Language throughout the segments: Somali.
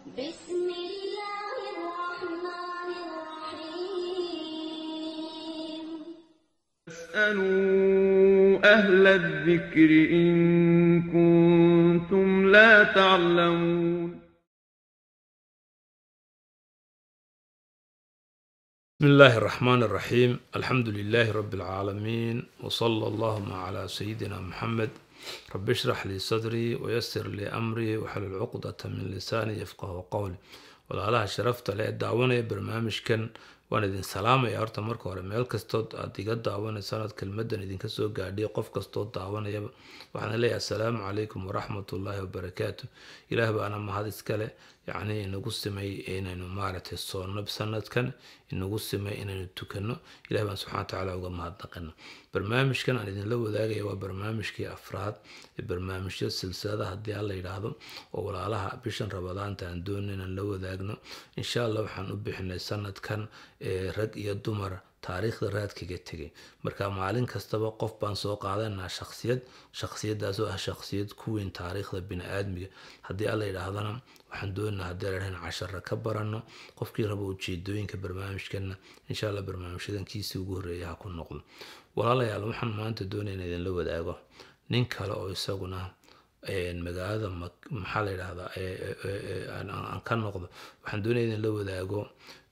بسم الله الرحمن الرحيم فاسألوا أهل الذكر إن كنتم لا تعلمون بسم الله الرحمن الرحيم الحمد لله رب العالمين وصلى اللهم على سيدنا محمد رب اشرح لي صدري ويسر لي أمري وحلل عقدة من لساني يفقه قولي walaalaha sharafta leh ee daawanaya barnaamijkan waan idin salaamaya horta marka hore meel kastood aad iga daawanaysaan aad kelmadan idinka soo gaadhiya qof kastoo daawanayaba waxaan leeyahay assalaamu calaykum waraxmatullaahi wabarakaatu ilaah baana mahad iskale yacni inagu simay inaynu maaragtay soonno sanadkan inagu simay inaynu tukano ilah baan subxana watacaala uga mahadnaqana barnaamijkan aan idinla wadaagaya waa barnaamijkii afraad ee barnaamijyo silsilada haddii aan la yidhaahdo oo walaalaha bishan rabadaanta aan doonay inaan la wadaagno insha allah waxaan u bixinay sanadkan ee rag iyo dumar taariikhda raadkaga tegay marka maalin kastaba qof baan soo qaadanaa shaksiyad shaksiyadaasoo ah shaksiyad ku weyn taariikhda bini-aadmiga haddii aan la yidhaahdana waxaan doonaa haddii la dhahan cashara ka barano qofkii rabo ujeedooyinka barnaamijkana insha allah barnaamijyadan kiisii ugu horreeya ha ku noqdo walaalayaal waxaan maanta doonaya in idinla wadaago nin kale oo isaguna magaalada maxaa la yidhahdaa aan ka noqdo waxaan doonaya in la wadaago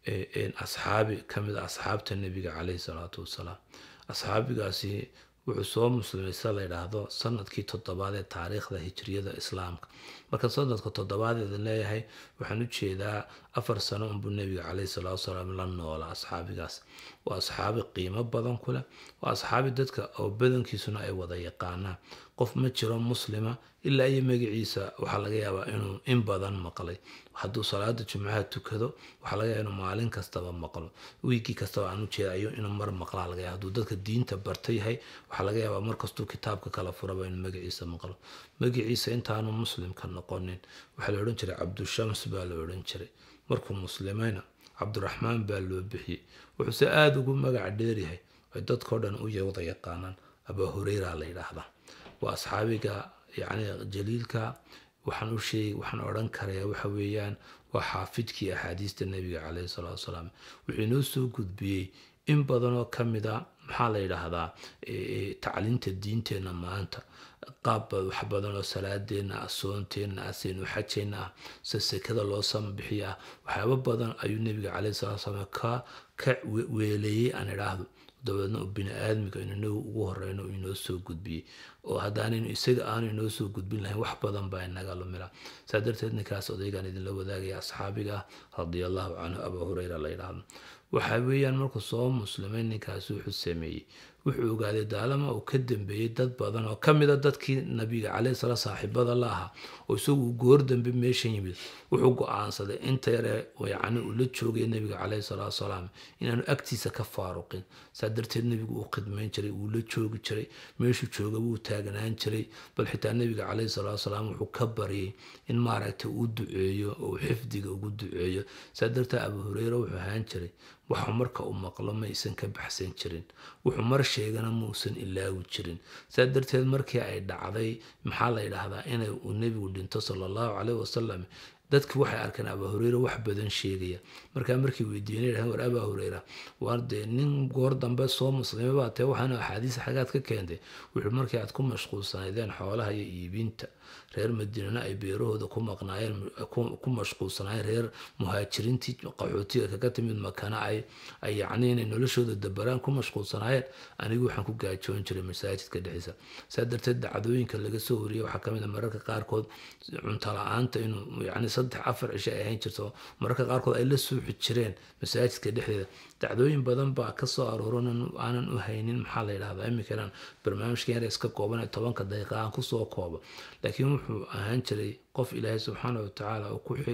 asxaabi ka mid a asxaabta nebiga caleyhi salaatu wasalaam asxaabigaasi wuxuu soo muslimay sida la yidhaahdo sanadkii toddobaad ee taariikhda hijriyada islaamka marka sanadka toddobaad eedan leeyahay waxaan u jeedaa afar sano unbuu nebiga caleyhi salaatu wasalaam la noola asxaabigaas waa asxaabi qiimo badan ku leh waa asxaabi dadka oo badankiisuna ay wada yaqaanaan qof ma jiro muslima ilaa iyo magaciisa waxaa laga yaabaa inuu in badan maqlay hadduu salaada jumcaha tukado waxaa laga yaaba inuu maalin kastaba maqlo wiigii kastaba aan u jeeda ayuu inuu mar maqlaa laga yaaba hadduu dadka diinta barta yahay waxaa laga yaabaa markastuu kitaabka kala furaba inuu magaciisa maqlo magaciisa intaanu muslimka noqonin waxaa la odhan jiray cabdushams baa la odhan jiray markuu muslimayna cabdiraxmaan baa loo bixiyey wuxuuse aada ugu magac dheeryahay ay dadkao dhan u wada yaqaanaan abaa hureyra la yidhaahdaa waa asxaabiga yacni jaliilka waxaan u sheeg waxaan odhan karayaa waxa weeyaan waa xaafidkii axaadiista nebiga caleyhi salaatu wasalaam wuxuu inoo soo gudbiyey in badanoo ka mid a maxaa la yidhaahdaa tacliinta diinteenna maanta qaab wax badan oo salaadeenna ah soonteenna ah saynu xajeenna ah se sekada loo sambixiya ah waxyaabo badan ayuu nebiga caleyhi salatu wasalaam ka ka weeleeyey aan idhaahdo dabeedna uu bini-aadmiga inagu ugu horeyno uu inoo soo gudbiyey oo haddaanaynu isaga aanu inoo soo gudbin lahayn wax badan baa inaga lumila saa darteed ninkaas odaygaan idinla wadaagaya asxaabiga ah radiallahu canhu abaa hureyra la yidhaahdo waxa weeyaan markuu soo muslimay ninkaasi wuxuu sameeyey wuxuu ogaaday daalama uu ka dambeeyey dad badan oo ka mid a dadkii nabiga caleyhi salaam saaxiibada la ahaa oo isagu goor dambe meeshan yimid wuxuu go-aansaday inta yare yacni uu la joogay nebiga caleyhi salaatu wasalaam inaanu agtiisa ka faaruqin saa darteed nebigu uu khidmayn jiray wuu la joogi jiray meeshuu jooga wuu taagnaan jiray bal xitaa nebiga caleyhi salaatu wasalaam wuxuu ka baryay in maaragtay uu duceeyo oo uu xifdiga ugu duceeyo saa darteed abu hureyre wuxuu ahaan jiray waxuu marka uu maqlo maysan ka baxsan jirin wuxuu mar sheegana muusan ilaawi jirin saa darteed markii ay dhacday maxaa la yidhaahdaa inay uu nebigu dhinto sala allahu caleyhi wasalam dadki waxay arkeen abaa hureyre wax badan sheegaya markaa markii weydiinay dhahan war abaa hureyra waar dee nin goor dambe soo muslimay baa tee waxaana axaadiis xagaad ka keentay wuxuu markii aad ku mashquulsanaydeen xoolaha iyo iibinta reer madiinana ay beerahooda ku maqnaayeen ku mashquulsanaayeen reer muhaajiriintii qaxootiga kaga timid makana ay ay yacni inay noloshooda dabaraan ku mashquulsanaayeen anigu waxaan ku gaajoon jiray masaajidka dhexdiisa saa darteed dacdooyinka laga soo wariyay waxaa kamid a mararka qaarkood cunto la-aanta inuu yacni saddex afar cisho ay ahayn jirto mararka qaarkood ay la suuxi jireen masaajidka dhexdeeda dacdooyin badan baa kasoo arooran aanan u haynin maxaa la yidhahdaa iminka inaan barnaamijka yar iska kooban ee tobanka daqiiqa aan kusoo koobo laakiin wuxuu ahaan jiray qof ilaahay subxaana watacaala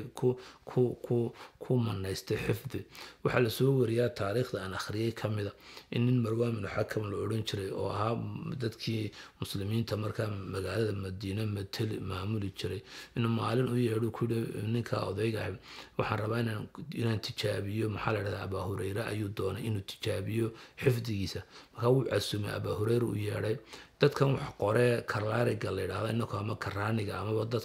ku manaystay xifdi waxaa lasoo wariyaa taariikhda aan akhriyay kamida in nin marwaan binu xakam la odhan jiray oo ahaa dadkii muslimiinta markaa magaalada madiine mateli maamuli jiray inuu maalin u yeedho kuyidhi ninka odayga ahay waxaan rabaa inaan tijaabiyo maxaa la dhahdaa abaa hureyre ayuu doonay inuu tijaabiyo xifdigiisa markaa wuu casumay abaa hureyre u yeedhay dadkan wax qoree karaariga la yidhahda inako ama karaaniga amaba dadka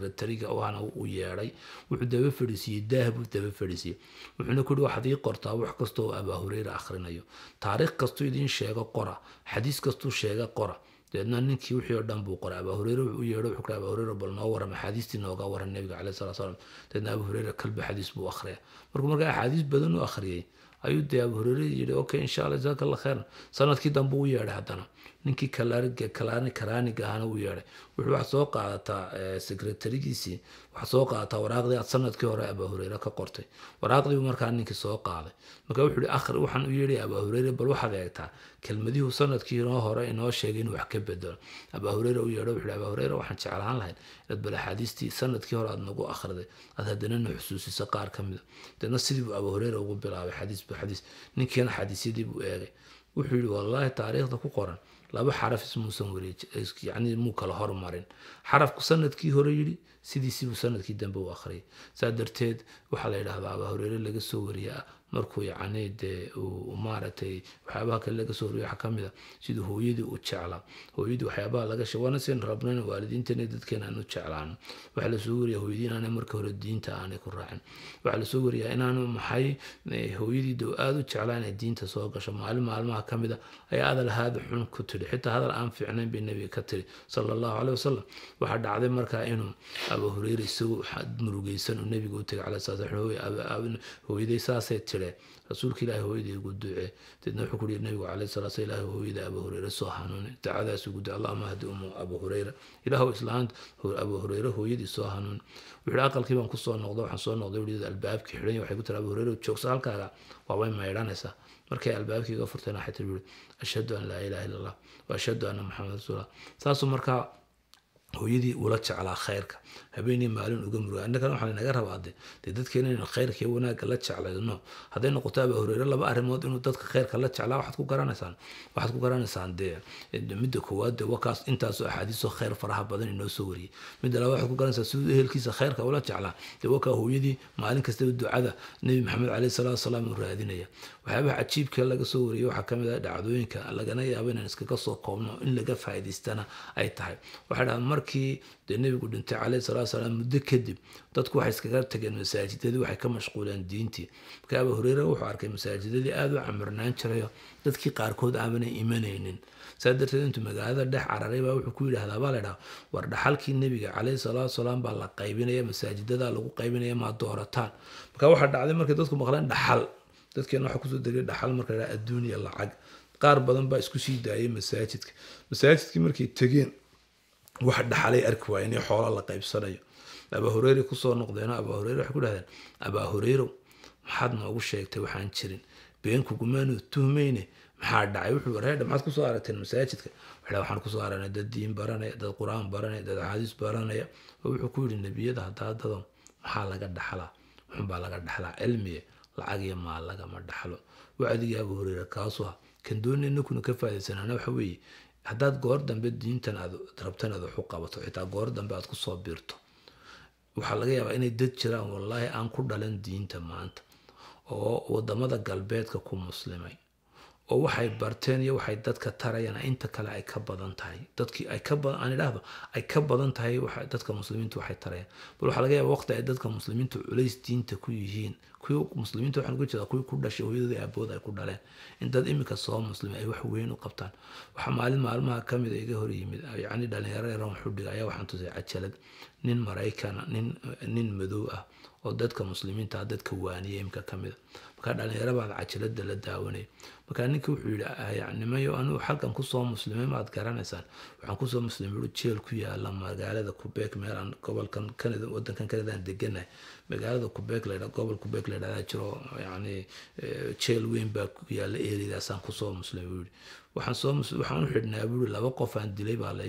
secretariga waana u yeedhay wuxuu daba fadhiisiiyey daah buu daba fadhiisiiyey wuxuuna ku yihi waxaad ii qortaa wax kasta oo abaa hureyra akhrinayo taariikh kastuu idiin sheego qora xadiis kastuu sheega qora dabeedna ninkii wixii oo dhan buu qoray abaa hureyre wuxuu u yeedho wuxuu ku abaa hureyre bal noo waram axaadiistii nooga waran nabiga caleyhi salatu salaam dabeedna abaa hureyre kalba xadiis buu akhriya markuu markaa axaadiis badan u akhriyey ayuu dee abaa hureyre yidhi okay insha allah jazaaka allah khayran sanadkii dambe u yeedhay haddana ninkii kalaani karaaniga ahana u yeedhay wuxuu waxaad soo qaadataa sekretarigiisii waxaad soo qaadataa waraaqdii aad sanadkii hore abaa hureyre ka qortay waraaqdiibu markaa ninkii soo qaaday marka wuxuu yihi akhri waxaan u yeedhay abaa hureyre bal waxaad eegtaa kelmadihuu sanadkii inoo hore inoo sheegay inuu wax ka bedelo abaa hureyre u yeedho wuxuu yihi abaa hureyre waxaan jeclaan lahayn inaad bal axaadiistii sanadkii hore aad nagu akhriday aad haddana na xusuusiso qaar ka mida deedna sidii buu abaa hureyre ugu bilaabay xadiis bu xadiis ninkiina xadiisyadii buu eegay wuxuu yihi wallaahi taariikhda ku qoran laba xaraf ismuusan wareeji yacni muu kala hormarin xarafku sanadkii hore yidhi sidiisibuu sanadkii dambe u akhriyay saa darteed waxaa la yidhahdaa abaa hureyre laga soo wariyaa markuu yacni dee uu maaragtay waxyaabaha kale laga soo wariyo waxaa ka mid a siduu hooyadii u jeclaa hooyadii waxyaabaha laga sheeg waana seen rabnayn waalidiinteena dadkeena aan u jeclaano waxaa lasoo wariyaa hooyadii inaanay marka hore diinta aanay ku raacin waxaa lasoo wariyaa inaanu maxay hooyadii dee aada u jeclaa inay diinta soo gasho maalin maalmaha ka mid a ayaa hadal haada xun ku tidhi xitaa hadal aan fiicnayn bay nebiga ka tiri sala allahu caleyh wasalam waxaa dhacday markaa inuu abaa hureyre isagoo murugeysan uu nebiga u tegay caleyh salaam hooyaday saasay tireen rasuulka ilaahi hooyadii ugu ducee deedna wuxuu ku yihi nabigu caleyhi salaa slam ilaahi hooyada abaa hureyre soo hanuuni dacadaas ugu duce allahuma hadi umu abaa hureyra ilaahu islaanta abaa hureyre hooyadii soo hanuuni wuxuu yihi aqalkii baan kusoo noqda waxaan soo noqday wii albaabkii xidhan waxay ku tiri abaa hureyre joogsa halkaaga waabay maydhanaysaa markay albaabkii iga furteen waxay tiri yuri ashhadu an laa ilaha illa allah wa ashhadu anna maxamed rasuulullah saasuu markaa hooyadii ula jeclaa khayrka habeenii maalin uga muruga innagana waxaa naga rabaa de dee dadkeena inaynu khayrka iyo wanaagga la jeclayno hadday noqoto abaa hureyre laba arrimood inuu dadka khayrka la jeclaa waxaad ku garanaysaan waxaad ku garanaysaan dee midda koowaad dee wakaas intaasoo axaadiisoo khayr faraha badan inoo soo wariyey midda labaad waxaad ku garanaysaa siduu ehelkiisa khayrka ula jeclaa dee wakaa hooyadii maalin kastaba ducada nebi maxamed caleyhi salaatu wasalaam uu raadinaya waxyaabaha cajiibka laga soo wariyey waxaa ka mid ah dhacdooyinka lagana yaabo inaan iskaga soo koobno in laga faa'iidaystana ay tahay waxay dhahaan markii dee nebigu dhintay caleyhi salatu salaam muddo kadib dadku waxay iskaga tageen masaajidadii waxay ka mashquuleen diintii marka abaa hureyre wuxuu arkay masaajidadii aada u camirnaan jirayo dadkii qaarkood aanay imanaynin saa darteed intuu magaalada dhex cararay baa wuxuu ku yidhahdaa baa la dhaha war dhaxalkii nebiga caleyhi salaatu salaam baa la qaybinaya masaajidada lagu qaybinaya maa doorataan marka waxaa dhacday markay dadku maqleen dhaxal dadkeena waxaa kusoo degay dhaxal marka la adduuniya lacag qaar badan baa isku sii daayay masaajidka masaajidkii markay tegeen wax dhaxalay arki waaya in xoolo la qaybsanayo abaa hureyre kusoo noqdeen abaa hureyre waxay ku dhahdeen abaa hureyrow maxaad noogu sheegtay waxaan jirin been kugumaanu tuhmayne maxaa dhacay wuxuu wareedha maxaad kusoo aragteen masaajidka waxaa waxaan kusoo aragnay dad diin baranaya dad qur-aan baranaya dad axaadiis baranaya oo wuxuu ku yidhi nebiyada haddaa dadon maxaa laga dhaxlaa wuxunbaa laga dhaxlaa cilmiye lacag iyo maal lagama dhaxlo wacdigii abaa hureyre kaasuu ah kan doonayna kuna ka faa'idaysanaana waxa weeye haddaad goor dambe diintan aad rabtan aad wax u qabato xitaa goor dambe aad kusoo biirto waxaa laga yaabaa inay dad jiraan wallaahi aan ku dhalan diinta maanta oo wadamada galbeedka ku muslimay oo waxay barteen iyo waxay dadka tarayaan inta kale ay ka badan tahay dadkii ay ka badan aan idhaahdo ay ka badan tahay waxa dadka muslimiintu waxay tarayaan bal waxaa laga yaabaa waqti ay dadka muslimiintu culays diinta ku yihiin kuwii muslimiinta waxaan uga jeedaa kuwii ku dhashay hooyadooda aabood ay ku dhaleen in dad iminka soo muslimay ay wax weyn u qabtaan waxaa maalin maalmaha ka mid a iga hor yimid yacni dhalinyaro yaran xudhiga ayaa waxaan tusay cajalad nin maraykana nin nin madow ah oo dadka muslimiinta ah dadka waaniya imika ka mid a markaa dhalinyaro baad cajalada la daawanaya markaa ninkii wuxuu yidhi nimayo anigu xalkan kusoo muslimay maad garanaysaan waxaan kusoo muslimay ui jeel ku yaala magaalada qubeek meelaan gobolkan canada wadankan canadaan deganahay magaalada qubeek laydha gobol qubeek laydhahdaa jiro yani jeel weyn baa ku yaala eridaasaan kusoo muslimay buu yidhi waxaan soo waxaan u xidhnaa buu yidhi laba qof aan dilay baa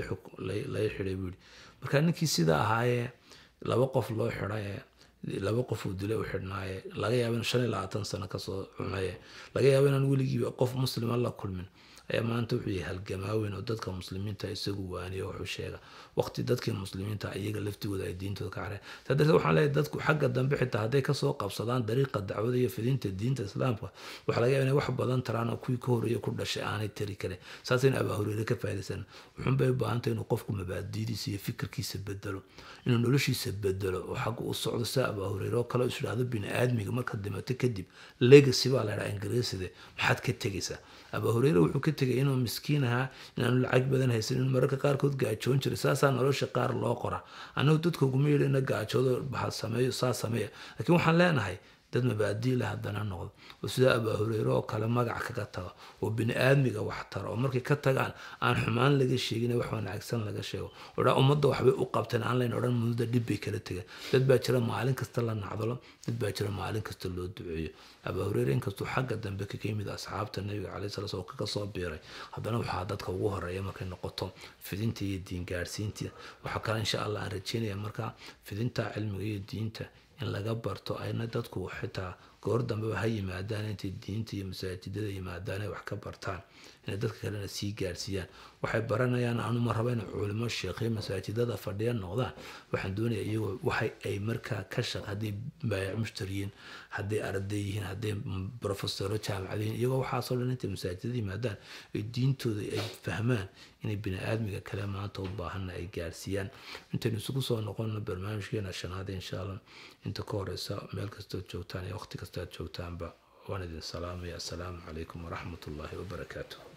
lay xidhay buu yidhi markaa ninkii sidaa ahaayee laba qof loo xidhay laba qof uu dilay u xidhnaaye laga yaabo in shan iyo labaatan sano kasoo cunaye laga yaabo inaan weligiiba qof muslima la kulmin ayaa maanta wuxuu yahay halgamaaweyn oo dadka muslimiinta isagu waaniyo wuxuu sheega waqti dadkii muslimiinta iyaga laftigooda ay diintooda ka careen saa darteed waxaan leeyahay dadku xagga dambe xitaa hadday kasoo qabsadaan dariiqa dacwada iyo fidinta diinta islaamka waxaa laga yaaba inay wax badan taraan oo kuwii ka horreeya ku dhashay aanay tari karin saasayna abaa hureyre ka faa'idaysan wuxuun bay u baahantay inuu qofku mabaadidiisa iyo fikirkiisa bedelo inuu noloshiisa bedelo oo xagga u socdo saa abaa hureyre oo kale is idhaahdo bini aadmiga markaad dhimato kadib legacy baa la dhaha ingiriiside maxaad ka tegaysaa abaa hureyre wuxuu ka tegay inuu miskiin ahaa inaanu lacag badan haysan inuu mararka qaarkood gaajoon jiray saasaa nolosha qaar loo qora annagu dadka uguma yeedhina gaajoodo baxad sameeyo saa sameeya laakiin waxaan leenahay dad mabaadii leh haddana noqdo oo sida abaa hureyre oo kale magac kaga tago oo bini aadmiga wax tara oo markay ka tagaan aan xumaan laga sheegin wax wanaagsan laga sheego odhaa ummadda waxbay u qabteen aan layn odhan muddo dhib bay kala tegeen dad baa jira maalin kasta la nacdalo dad baa jira maalin kasta loo duceeyo abaa hureyre inkastuu xagga dambe kaga yimid asxaabta nabiga calay sala slam oo kaga soo biiray haddana waxaa dadka ugu horeeya markay noqoto fidinta iyo diin gaadhsiinta waxaa kale insha allah aan rajeynaya markaa fidinta cilmiga iyo diinta in laga barto ayna dadku xitaa goor dambeba ha yimaadaan intay diinta iyo masaajidada yimaadaan ay wax ka bartaan inay dadka kalena sii gaarsiiyaan waxay baranayaan anuma raba inay culimo sheekhiyo masaajidada fadhiya noqdaan waxaan doonaya iyagoo waxay ay markaa ka shaq hadday baayac mushtariyiin hadday arday yihiin hadday profesoro jaamacadiyiin iyagoo waxaasoo dhan intay masaajidada yimaadaan ay diintooda ay fahmaan inay bini aadmiga kale maanta u baahanna ay gaarsiiyaan intaynu isugu soo noqono barnaamijkeena shanaad insha allah inta ka horeysa meel kastood joogtaan iyo waqti kastaad joogtaanba waan idin salaamaya assalaamu calaykum waraxmat ullaahi wabarakaatuh